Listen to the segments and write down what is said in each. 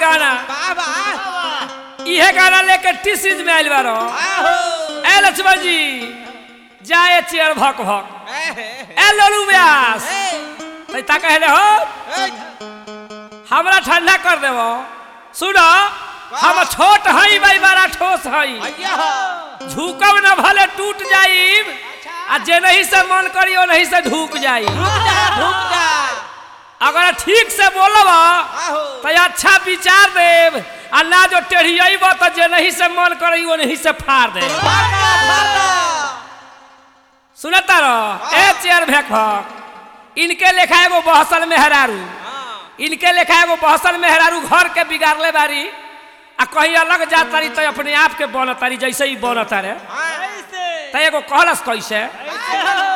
गाना बाबा इहे गाना लेके टी सीरीज में आइल बारो आहो ए लक्ष्मण जी जाए चेयर भक भक ए ए लोलू व्यास ए तैता कहले हो ए हमरा ठंडा कर देबो सुनो हम छोट हई भाई बड़ा ठोस हई भैया झुकब न भले टूट जाइब आ जे नहीं से मन करी ओ नहीं से ढूक जाई रुक जा रुक जा अगर ठीक से बोलब आहो तो अच्छा विचार देब आ ना जो टेढ़ियब तो जे नहीं से मन करी वो नहीं से फाड़ दे फाटा फाटा सुनता रहो ए चेयर भेक भक इनके लेखा एगो बहसल मेहरारू हाँ इनके लेखा एगो बहसल मेहरारू घर के बिगाड़ले बारी आ कहीं अलग जात तारी तो अपने आप के बनत तारी जैसे ही बनत रे ऐसे तो एगो कहलस कैसे ऐसे हो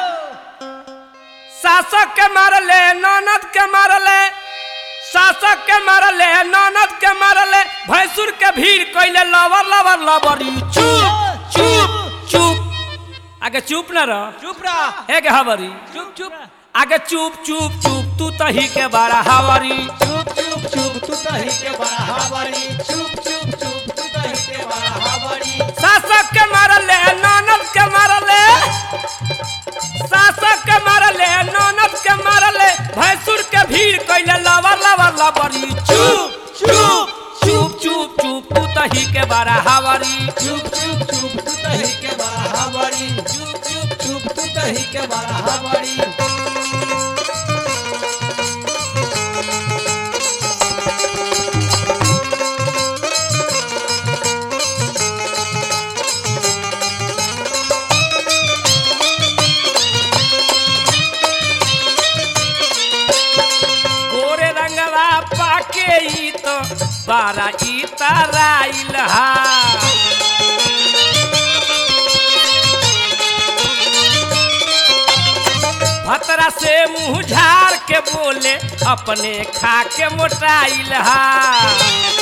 शासक के मारले ननद के मारले शासक के मारले ननद के मारले भैंसुर के भीड़ कैले लवर लवर लवरी चुप चुप चुप आगे चुप न रह चुप रह हे गे हवरी चुप चुप आगे चुप चुप चुप तू तही के बारा हवरी चुप चुप चुप तू तही के बड़ा हवारी चुप चुप चुप तू तही के बड़ा हवारी शासक के मारले ननद के मारले शासक के मारले ननद के मारले भैंसुर के भीड़ कैले लवर लवर लवरी चुप चुप चुप चुप चुप तू तही के बारा हवरी चुप चुप चुप तू तही के बड़ा हवारी चुप चुप चुप तू तही के बड़ा हवारी गोरे रंगवा पाके ई तो बारा ई तराइल हा भतरा से मुंह झाड़ के बोले अपने खा के मोटाइल हा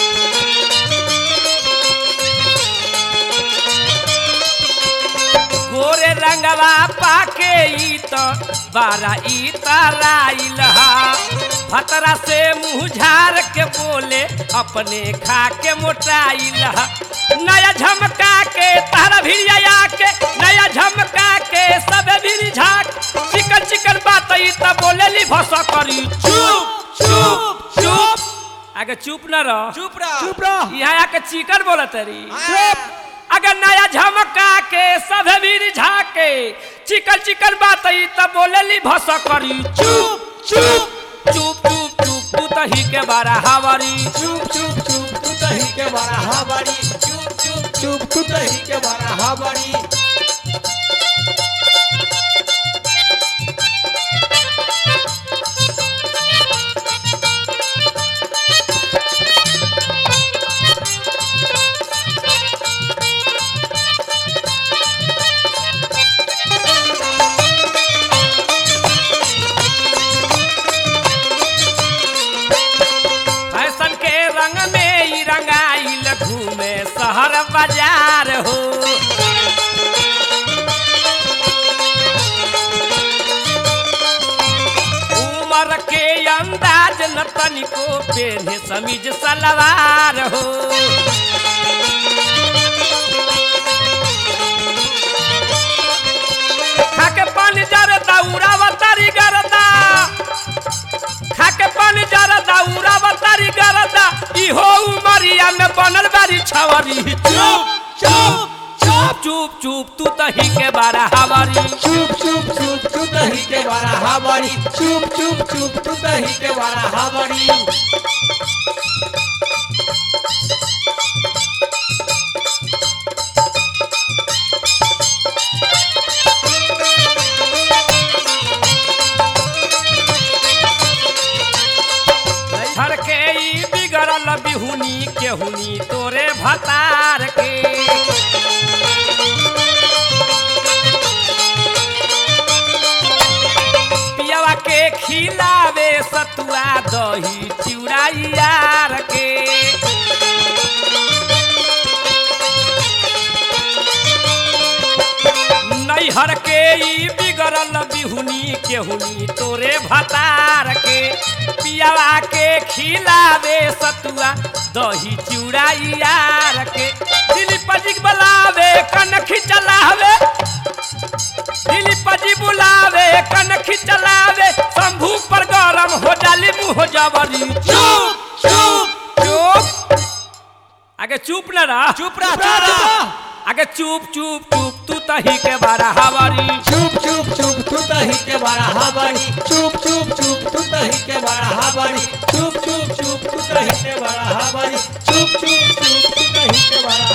गोरे रंगवा पाके ई तो बारा ई तराइल हा भतरा से मुंह झाड़ के बोले अपने खा के मोटाइल हा नया झमका के तारा भिड़िया के नया झमका के सब भी झाक चिकन चिकन बात ई त बोले ली भसा करी चुप चुप चुप आगे चुप न रह चुप रह चुप रह यहाँ आके चिकन बोलत रही चुप अगर नया झमका के सब भी झाके चिकन चिकन बात ई त बोले ली भसा करी चुप चुप चुप चुप चुप तू तही के बारा हवारी चुप चुप चुप तू तही के बड़ा हवारी चुप चुप चुप तू तही के बड़ा हवारी फैशन के रंग में ई रंगाइल घूमे शहर बाजार हो उमर के अंदाज न तनिको पेन्हे समीज सलवार हो खाके पानी जरदा उड़ावतारी गरदा खाके पानी जरदा उड़ावतारी गरदा इहो उमरिया में बनल बारी छवरी चुप चुप चुप चुप चुप तू तही के बारा हवारी चुप चुप चुप तू तही के बड़ा हवारी चुप चुप चुप तू तही के बड़ा हवारी घर के ई बिगड़ल बिहुनी केहुनी तोरे भतार के पियवा के खिलावे सतुआ दही चिउरा यार के नैहर के ई बिगड़ल बिहुनी केहुनी तोरे भतार के पियावा के खिलावे सतुआ दही चूड़ा यार के दिली पजिक बलावे कनखी चलावे दिली पजी बुलावे कनखी चलावे शंभू पर गरम हो जाली मुँह जबरी चुप चुप चुप आगे चुप न रहा चुप रह चुप रह आगे चुप चुप चुप तू तही के बारा हवारी चुप चुप चुप तू तही के बड़ा हाबड़ी चुप चुप चुप तू तही के बड़ा हाबड़ी चुप चुप चुप तू तही के बड़ा हाबड़ी चुप चुप चुप तू तही के बड़ा